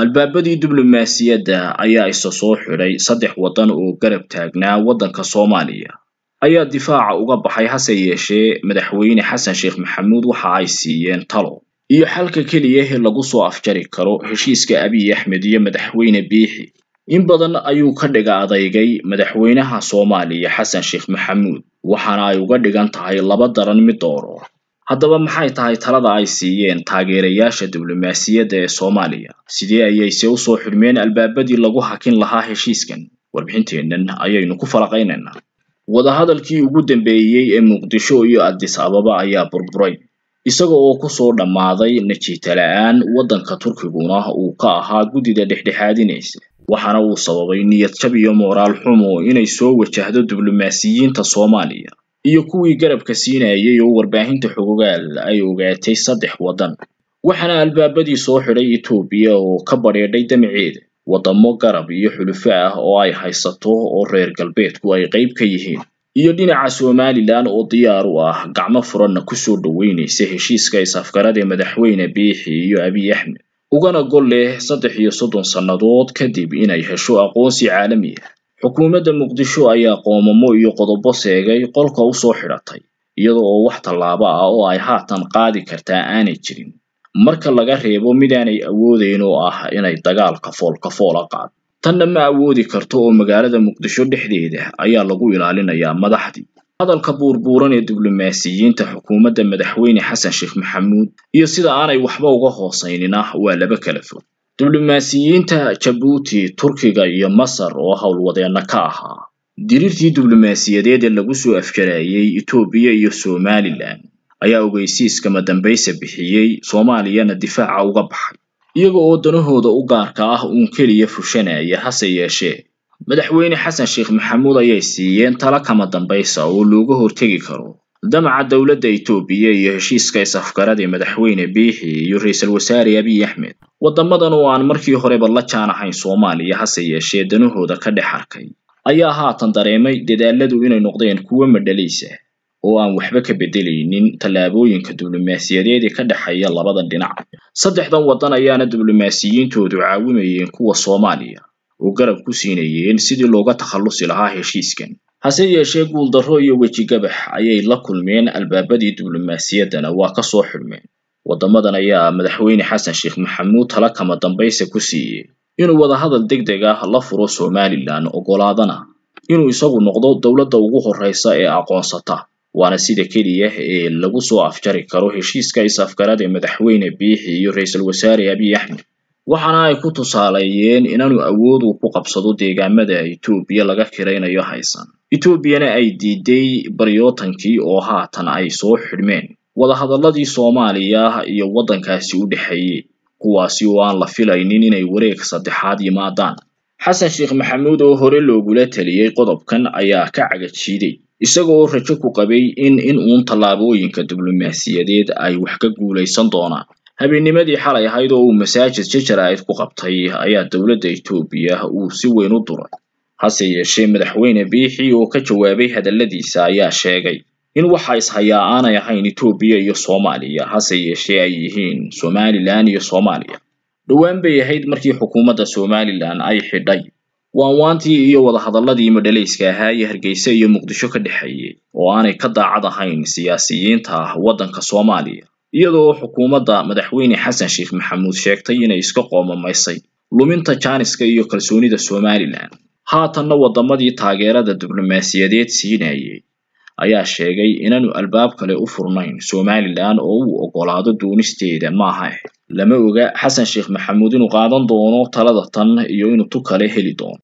albaabadii diblomaasiyadda ayaa isa soo xidhay saddex waddan oo garab taagnaa waddanka soomaaliya ayaa difaaca uga baxay hase yeeshee madaxweyne xasan sheekh maxamuud waxa ay siiyeen talo iyo xalka keliya ee lagu soo afjari karo heshiiska abiy axmed iyo madaxweyne biixi in badan ayuu ka dhiga adeygay madaxweynaha soomaaliya xasan sheekh maxamuud waxaana ay uga dhigan tahay laba daran mid dooro haddaba maxay tahay talada ay siiyeen taageerayaasha diblomaasiyadda ee soomaaliya sidee ayayse u soo xidhmeen albaabadii lagu hakin lahaa heshiiskan warbixinteennan ayaynu ku falaqaynaynaa wadahadalkii ugu dambeeyey ee muqdisho iyo addis ababa ayaa burburay isaga oo kusoo dhammaaday najiita la-aan waddanka turkiguna uu ka ahaa guddida dhexdhexaadinaysa waxaana uu sababay niyad jab iyo mooraal xumo inay soo wajahdo diblomaasiyiinta soomaaliya iyo kuwii garabka siinayay oo warbaahinta xogogaal ay ogaatay saddex waddan waxaana albaabadii soo xidhay etoobiya oo ka badheedhay damaceeda waddamo garab iyo xulufo ah oo ay haysato oo reer galbeedku ay qayb ka yihiin iyo dhinaca somalilan oo diyaar u ah gacmo furanna kusoo dhoweynaysa heshiiska is-afgarad ee madaxweyne biixi iyo abiy axmed ugana gol leh saddex iyo soddon sannadood kadib inay hesho aqoonsi caalami ah xukuumadda muqdisho ayaa qoomamo iyo qodobo seegay qolka u soo xidhatay iyada oo wax tallaabo ah oo ay haatan qaadi kartaa aanay jirin marka laga reebo midaanay awoodeyn oo ah inay dagaalka foolkafoola qaado tanna ma awoodi karto oo magaalada muqdisho dhexdeeda ayaa lagu ilaalinayaa madaxdii hadalka buurbuuran ee diblomaasiyiinta xukuumadda madaxweyne xasan sheekh maxamuud iyo sida aanay waxba uga hoosaynin ah waa laba kala fog diblomaasiyiinta jabuuti turkiga iyo masar oo howlwadeenna ka ahaa diriirtii diblomaasiyadeed ee lagu soo afjarayay etoobiya iyo somalilan ayaa ogeysiiska madambaysa bixiyey soomaaliyana difaaca uga baxay iyaga oo danahooda u gaarka ah uun keliya fushanaya hase yeeshee madaxweyne xasan sheekh maxamuud ayay siiyeen tala kama dambaysa oo looga hortegi karo damaca dowladda etoobiya iyo heshiiska is-afgarad ee madaxweyne biixi iyo ra-iisul wasaare abiy axmed waddamadan oo aan markii horeba la jaan ahayn soomaaliya hase yeeshee danahooda ka dhex arkay ayaa haatan dareemay dadaaladu inay noqdeen kuwo madhalaysa oo aan waxba ka beddelaynin tallaabooyinka diblomaasiyadeed ee ka dhexeeya labadan dhinac saddexdan waddan ayaana diblomaasiyiintoodu caawimayeen kuwa soomaaliya oo garab ku siinayeen sidii looga takhallusi lahaa heshiiskan hase yeeshee guuldarro iyo wejigabax ayay la kulmeen albaabadii diblomaasiyaddana waa ka soo xidhmeen waddamadan ayaa madaxweyne xasan sheekh maxamuud tala kama dambaysa ku siiyey inuu wadahadal deg deg ah la furo somalilan oggolaadana inuu isagu noqdo dowladda ugu horreysa ee aqoonsata waana sida keliya ee lagu soo afjari karo heshiiska is-afgarad ee madaxweyne biixi iyo ra-iisul wasaare abiy axmed waxaana ay ku tusaaleeyeen inaanu awood uu ku qabsado deegaamada etoobiya laga kiraynayo haysan etoobiyana ay diiday baryootankii oo haatan ay soo xidhmeen wadahadalladii soomaaliya iyo waddankaasi u dhexeeyey kuwaasi oo aan la filaynin inay wareeg saddexaad yimaadaan xasan sheekh maxamuud oo hore loogula taliyey qodobkan ayaa ka cagajiiday isaga oo rajo ku qabay in in uun tallaabooyinka diblomaasiyadeed ay wax ka guulaysan doonaan habeennimadii xalay ahayd oo uu masaajid jajaraa'id ku qabtay ayaa dowladda etoobiya uu si weyn u duray hase yeeshee madaxweyne biixi oo ka jawaabay hadalladiisa ayaa sheegay in waxa ishayaa aanay ahayn etoobiya iyo soomaaliya hase yeeshee ay yihiin somalilan iyo soomaaliya dhowaan bay ahayd markii xukuumadda somalilan ay xidhay waanwaantii iyo wadahadalladii madhalayska ahaa ee hargeysa iyo muqdisho ka dhexeeyey oo aanay ka daacad ahayn siyaasiyiinta waddanka soomaaliya iyadoo xukuumadda madaxweyne xasan sheekh maxamuud sheegtay inay iska qoomamaysay luminta jaaniska iyo kalsoonida somalilan haatanna waddamadii taageerada diblomaasiyadeed siinayay ayaa sheegay inaanu albaab kale u furnayn somalilan oo uu oggolaado doonisteeda maaha lama oga xasan sheekh maxamuud inuu qaadan doono talada tan iyo inuu tu kale heli doono